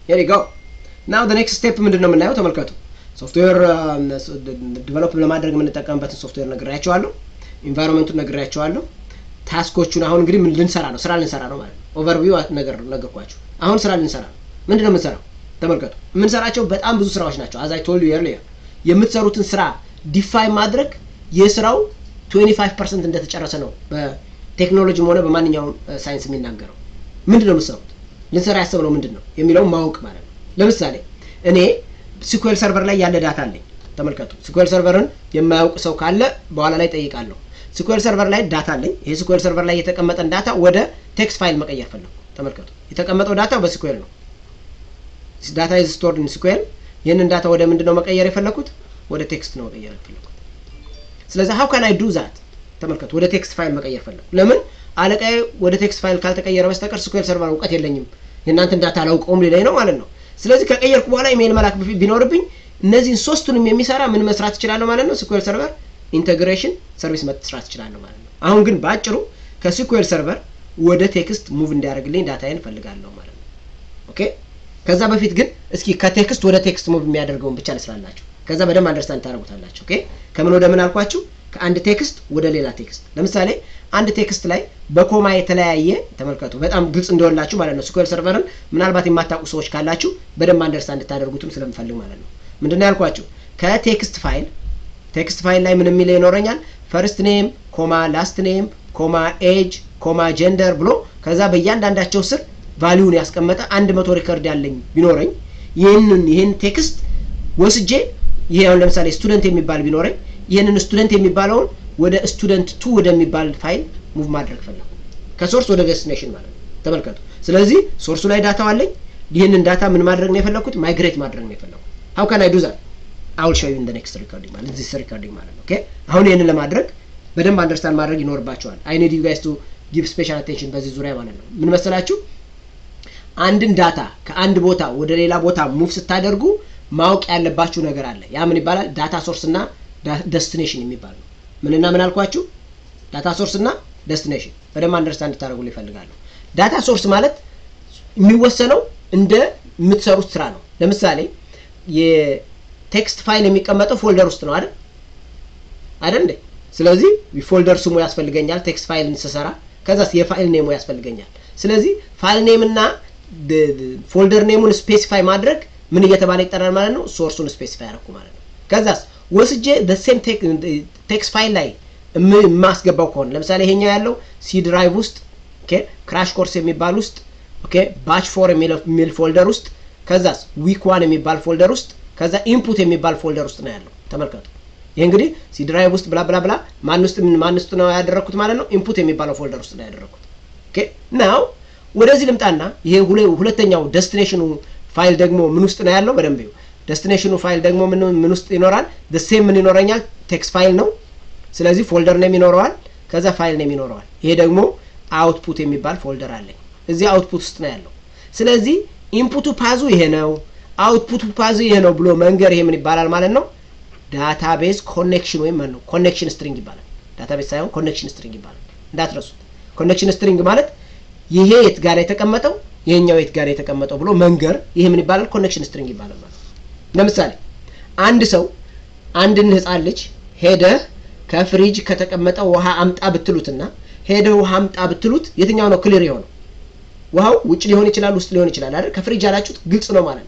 ሄር ዩ ጎ ናው ኔክስት ስቴፕ ምንድን ነው የምናየው? ተመልከቱ። ሶፍትዌር ዲቨሎፕ ለማድረግ የምንጠቀምበትን ሶፍትዌር ነግሬያቸዋለሁ። ኢንቫይሮንመንቱን ነግሬያቸዋለሁ። ታስኮቹን አሁን እንግዲህ ምን ልንሰራ ነው? ስራ ልንሰራ ነው ማለት ነው። ኦቨርቪው ነገር ነገርኳችሁ። አሁን ስራ ልንሰራ ነው። ምንድን ነው የምንሰራው? ተመልከቱ። የምንሰራቸው በጣም ብዙ ስራዎች ናቸው። አዛይ ቶል ዩ ኤርሊየር የምትሰሩትን ስራ ዲፋይን ማድረግ የስራው 25 ፐርሰንት እንደተጨረሰ ነው በቴክኖሎጂም ሆነ በማንኛውም ሳይንስ የሚናገረው። ምንድን ነው የምትሰሩት? ልንሰራ ያሰብነው ምንድን ነው የሚለውን ማወቅ ማለት ነው። ለምሳሌ እኔ ሲኩዌል ሰርቨር ላይ ያለ ዳታ አለኝ። ተመልከቱ። ሲኩዌል ሰርቨርን የማያውቅ ሰው ካለ በኋላ ላይ ጠይቃለሁ። ሲኩዌል ሰርቨር ላይ ዳታ አለኝ። ይሄ ሲኩዌል ሰርቨር ላይ የተቀመጠን ዳታ ወደ ቴክስት ፋይል መቀየር ፈለጉ። ተመልከቱ። የተቀመጠው ዳታ በሲኩዌል ነው። ዳታ ኢዝ ስቶርድ ኢን ሲኩዌል። ይህንን ዳታ ወደ ምንድን ነው መቀየር የፈለኩት? ወደ ቴክስት ነው መቀየር የፈለኩት። ስለዚህ ሀው ካን አይ ዱ ዛት? ተመልከቱ። ወደ ቴክስት ፋይል መቀየር ፈለኩ። ለምን አለቃዬ ወደ ቴክስት ፋይል ካልተቀየረ በስተቀር ሲኩዌል ሰርቨር እውቀት የለኝም የእናንተን ዳታ አላውቀውም ሊለኝ ነው ማለት ነው። ስለዚህ ከቀየርኩ በኋላ ኢሜይል መላክ ቢኖርብኝ እነዚህን ሶስቱንም የሚሰራ ምን መስራት እችላለሁ ማለት ነው? ሲኩዌል ሰርቨር ኢንቴግሬሽን ሰርቪስ መስራት እችላለሁ ማለት ነው። አሁን ግን በአጭሩ ከሲኩዌል ሰርቨር ወደ ቴክስት ሙቭ እንዲያደርግልኝ ዳታዬን እፈልጋለሁ ማለት ነው። ኦኬ። ከዛ በፊት ግን እስኪ ከቴክስት ወደ ቴክስት ሙቭ የሚያደርገውን ብቻ ልስላላችሁ። ከዛ በደንብ አንደርስታንድ ታደርጉታላችሁ። ኦኬ። ከምን ወደ ምን አልኳችሁ? ከአንድ ቴክስት ወደ ሌላ ቴክስት። ለምሳሌ አንድ ቴክስት ላይ በኮማ የተለያየ ተመልከቱ። በጣም ግልጽ እንዲሆንላችሁ ማለት ነው። ሲኩዌል ሰርቨርን ምናልባት የማታውቁ ሰዎች ካላችሁ በደንብ አንደርስታንድ እንድታደርጉትም ስለምፈልግ ማለት ነው። ምንድነው ያልኳችሁ? ከቴክስት ፋይል ቴክስት ፋይል ላይ ምን የሚል ይኖረኛል? ፈርስት ኔም ኮማ ላስት ኔም ኮማ ኤጅ ኮማ ጀንደር ብሎ ከዛ በእያንዳንዳቸው ስር ቫሊዩን ያስቀመጠ አንድ መቶ ሪከርድ ያለኝ ቢኖረኝ ይህንን ይህን ቴክስት ወስጄ ይሄ አሁን ለምሳሌ ስቱደንት የሚባል ቢኖረኝ ይህንን ስቱደንት የሚባለውን ወደ ስቱደንት ቱ ወደሚባል ፋይል ሙቭ ማድረግ ፈለጉ። ከሶርስ ወደ ዴስቲኔሽን ማለት ነው። ተመልከቱ። ስለዚህ ሶርሱ ላይ ዳታው አለኝ። ይህንን ዳታ ምን ማድረግ ነው የፈለኩት? ማይግሬት ማድረግ ነው የፈለኩት። ሀው ካን አይ ዱ ዛት አውል ሾው ዩ ኢን ዘ ኔክስት ሪኮርዲንግ ማለት ዚስ ሪኮርዲንግ ማለት ነው። ኦኬ አሁን ይህንን ለማድረግ በደንብ አንደርስታንድ ማድረግ ይኖርባቸዋል። አይ ኒድ ዩ ጋይስ ቱ ጊቭ ስፔሻል አቴንሽን በዚህ ዙሪያ ማለት ነው። ምን መሰላችሁ? አንድን ዳታ ከአንድ ቦታ ወደ ሌላ ቦታ ሙቭ ስታደርጉ ማወቅ ያለባችሁ ነገር አለ። ያ ምን ይባላል? ዳታ ሶርስ እና ደስቲኔሽን የሚባል ነው። ምንና ምን አልኳችሁ? ዳታ ሶርስ እና ደስቲኔሽን በደንብ አንደርስታንድ እንድታደርጉ ይፈልጋሉ። ዳታ ሶርስ ማለት የሚወሰነው እንደ የምትሰሩት ስራ ነው። ለምሳሌ የቴክስት ፋይል የሚቀመጠው ፎልደር ውስጥ ነው አይደል አይደል እንዴ? ስለዚህ ፎልደር ስሙ ያስፈልገኛል ቴክስት ፋይል ስሰራ። ከዛስ የፋይል ኔሙ ያስፈልገኛል። ስለዚህ ፋይል ኔም እና ፎልደር ኔሙን ስፔሲፋይ ማድረግ ምን እየተባለ ይጠራል ማለት ነው? ሶርሱን ስፔሲፋይ አደረኩ ማለት ነው። ከዛስ ወስጄ ሴም ቴክስት ፋይል ላይ የማስገባው ከሆነ ለምሳሌ ይሄኛው ያለው ሲ ድራይቭ ውስጥ ክራሽ ኮርስ የሚባል ውስጥ ባች ፎር የሚል ፎልደር ውስጥ ከዛስ ዊክ ዋን የሚባል ፎልደር ውስጥ ከዛ ኢንፑት የሚባል ፎልደር ውስጥ ነው ያለው። ተመልከቱ። ይህ እንግዲህ ሲ ድራይቭ ውስጥ ብላ ብላ ብላ ማን ውስጥ ማን ውስጥ ነው ያደረግኩት ማለት ነው? ኢንፑት የሚባለው ፎልደር ውስጥ ነው ያደረግኩት። ኦኬ ናው ወደዚህ ልምጣና ይሄ ሁለተኛው ደስቲኔሽኑ ፋይል ደግሞ ምን ውስጥ ነው ያለው? በደንብ ይኸው ደስቲኔሽኑ ፋይል ደግሞ ምን ምን ውስጥ ይኖራል? ሴም ምን ይኖረኛል? ቴክስት ፋይል ነው። ስለዚህ ፎልደር ኔም ይኖረዋል፣ ከዛ ፋይል ኔም ይኖረዋል። ይሄ ደግሞ አውትፑት የሚባል ፎልደር አለኝ። እዚህ አውትፑት ውስጥ ነው ያለው። ስለዚህ ኢንፑቱ ፓዙ ይሄ ነው፣ አውትፑቱ ፓዙ ይሄ ነው ብሎ መንገር ይሄ ምን ይባላል ማለት ነው? ዳታቤዝ ኮኔክሽን ወይም ነው ኮኔክሽን ስትሪንግ ይባላል። ዳታቤዝ ሳይሆን ኮኔክሽን ስትሪንግ ይባላል። እንዳትረሱት። ኮኔክሽን ስትሪንግ ማለት ይሄ የት ጋር የተቀመጠው ይሄኛው የት ጋር የተቀመጠው ብሎ መንገር ይሄ ምን ይባላል? ኮኔክሽን ስትሪንግ ይባላል ማለት ነው። ለምሳሌ አንድ ሰው አንድን ህፃን ልጅ ሄደህ ከፍሪጅ ከተቀመጠ ውሃ አምጣ ብትሉትና ሄደህ ውሃ አምጣ ብትሉት የትኛው ነው ክሊር የሆነው? ውሃው ውጭ ሊሆን ይችላል፣ ውስጥ ሊሆን ይችላል አይደል? ከፍሪጅ ያላችሁት ግልጽ ነው ማለት ነው።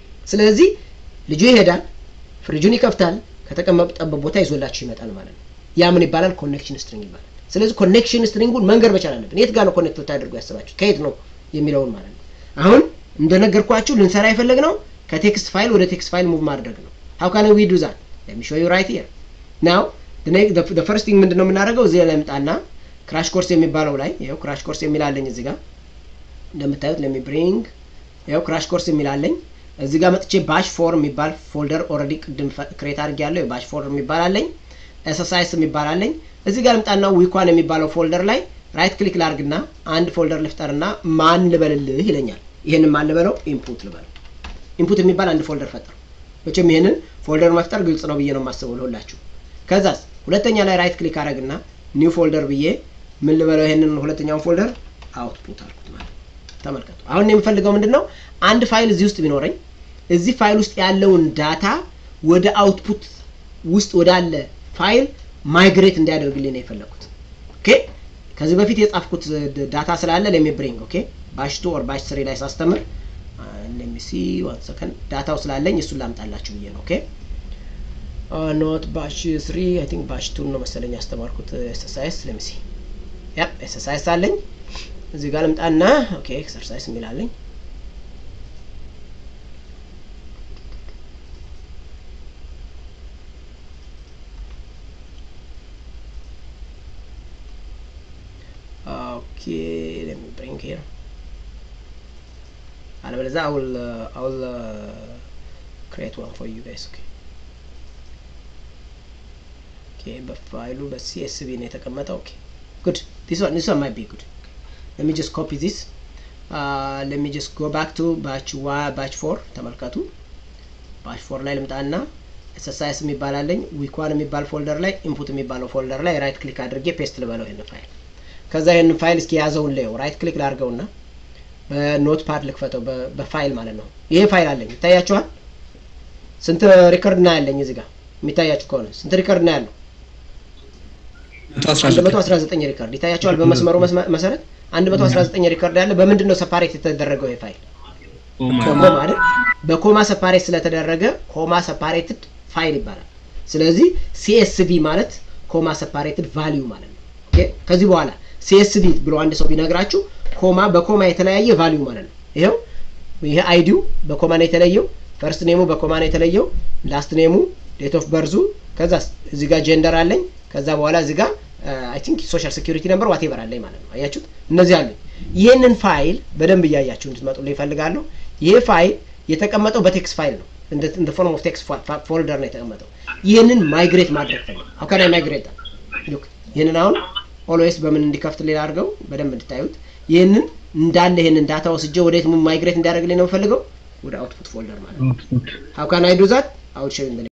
ስለዚህ ልጁ ይሄዳል፣ ፍሪጁን ይከፍታል፣ ከተቀመጠበት ቦታ ይዞላችሁ ይመጣል ማለት ነው። ያ ምን ይባላል? ኮኔክሽን ስትሪንግ ይባላል። ስለዚህ ኮኔክሽን ስትሪንጉን መንገር መቻል አለብን። የት ጋር ነው ኮኔክት ልታደርጉ ያስባችሁ ከየት ነው የሚለውን ማለት ነው። አሁን እንደነገርኳችሁ ልንሰራ የፈለግነው ከቴክስት ፋይል ወደ ቴክስት ፋይል ሙቭ ማድረግ ነው። ሀው ካን ዊ ዱ ዛት ሌት ሚ ሾው ዩ ራይት ሂር ናው ዘ ፈርስት ቲንግ ምንድነው የምናደርገው? እዚህ ላይ ምጣና ክራሽ ኮርስ የሚባለው ላይ ይኸው ክራሽ ኮርስ የሚላለኝ እዚህ ጋር እንደምታዩት ለሚ ብሪንግ ይኸው ክራሽ ኮርስ የሚላለኝ እዚህ ጋር መጥቼ ባሽ ፎር የሚባል ፎልደር ኦልሬዲ ቅድም ክሬት አድርጌ ያለው የባሽ ፎር የሚባል አለኝ። ኤስኤስአይስ የሚባል አለኝ። እዚህ ጋር ልምጣና ዊኳን የሚባለው ፎልደር ላይ ራይት ክሊክ ላርግና አንድ ፎልደር ልፍጠርና ማን ልበልልህ ይለኛል። ይህንን ማን ልበለው? ኢንፑት ልበለው። ኢንፑት የሚባል አንድ ፎልደር ፈጠሩ። መቼም ይህንን ፎልደር መፍጠር ግልጽ ነው ብዬ ነው የማስበው ለሁላችሁ። ከዛስ ሁለተኛ ላይ ራይት ክሊክ አረግና ኒው ፎልደር ብዬ ምን ልበለው? ይሄንን ሁለተኛውን ፎልደር አውትፑት አልኩት ማለት ተመልከቱ። አሁን የምፈልገው ምንድን ነው? አንድ ፋይል እዚህ ውስጥ ቢኖረኝ እዚህ ፋይል ውስጥ ያለውን ዳታ ወደ አውትፑት ውስጥ ወዳለ ፋይል ማይግሬት እንዲያደርግልኝ ነው የፈለኩት። ኦኬ ከዚህ በፊት የጻፍኩት ዳታ ስላለ ለሚ ብሪንግ ኦኬ ባሽ ቱ ኦር ባሽ ስሪ ላይ ሳስተምር ለሚሲ ዋን ሰከንድ ዳታው ስላለኝ እሱን ላምጣላችሁ ብዬ ነው። ኦኬ ኖት ባሽ ስሪ አይ ቲንክ ባሽ ቱን ነው መሰለኝ ያስተማርኩት ኤክሰርሳይዝ ለሚሲ ያ ኤክሰርሳይዝ አለኝ እዚህ ጋር ልምጣና ኦኬ ኤክሰርሳይዝ የሚላለኝ Okay, let me bring here. አለበለዚያ I will uh, I will uh, create one for you guys. Okay. Okay, በፋይሉ በሲኤስቪ ነው የተቀመጠው። ኦኬ ጉድ this one this one might be good. Let me just copy this. Uh, let me just go back to batch one batch 4 ተመልከቱ። batch 4 ላይ ልምጣና ኤክሰርሳይዝ የሚባል አለኝ ዊክ ዋን የሚባል ፎልደር ላይ ኢንፑት የሚባለው ፎልደር ላይ ራይት ክሊክ አድርጌ ፔስት ልበለው ይሄን ፋይል ከዛ ይህን ፋይል እስኪ የያዘውን ላየው ራይት ክሊክ ላድርገውና በኖት ፓድ ልክፈተው በፋይል ማለት ነው። ይሄ ፋይል አለኝ ይታያችኋል። ስንት ሪከርድ ና ያለኝ እዚህ ጋር የሚታያችሁ ከሆነ ስንት ሪከርድ ና ያለው? አንድ መቶ አስራ ዘጠኝ ሪከርድ ይታያችኋል። በመስመሩ መሰረት አንድ መቶ አስራ ዘጠኝ ሪከርድ ያለ በምንድን ነው ሰፓሬት የተደረገው? ይሄ ፋይል ኮማ ማለት በኮማ ሰፓሬት ስለተደረገ ኮማ ሰፓሬትድ ፋይል ይባላል። ስለዚህ ሲኤስቪ ማለት ኮማ ሰፓሬትድ ቫሊዩ ማለት ነው። ከዚህ በኋላ ሲኤስቪ ብሎ አንድ ሰው ቢነግራችሁ ኮማ በኮማ የተለያየ ቫሊዩ ማለት ነው። ይኸው ይሄ አይዲው በኮማ ነው የተለየው፣ ፈርስት ኔሙ በኮማ ነው የተለየው፣ ላስት ኔሙ፣ ዴት ኦፍ በርዙ፣ ከዛ እዚህ ጋር ጀንደር አለኝ፣ ከዛ በኋላ እዚህ ጋር አይ ቲንክ ሶሻል ሴኩሪቲ ነምበር ዋቴቨር አለኝ ማለት ነው። አያችሁት? እነዚህ አሉኝ። ይህንን ፋይል በደንብ እያያችሁ እንድትመጡልኝ ይፈልጋለሁ። ይሄ ፋይል የተቀመጠው በቴክስት ፋይል ነው፣ እንደ ፎርም ኦፍ ቴክስት ፎልደር ነው የተቀመጠው። ይህንን ማይግሬት ማድረግ ፈልግ ሀው ካን አይ ማይግሬት ይህንን አሁን ኦልዌይስ በምን እንዲከፍት ሌላ አድርገው በደንብ እንድታዩት ይህንን እንዳለ ይህንን ዳታ ወስጄ ወዴት ማይግሬት እንዲያደርግልኝ ነው የምፈልገው ወደ አውትፑት ፎልደር ማለት ነው። ሀው ካን አይ ዱ ዛት አውት ሾው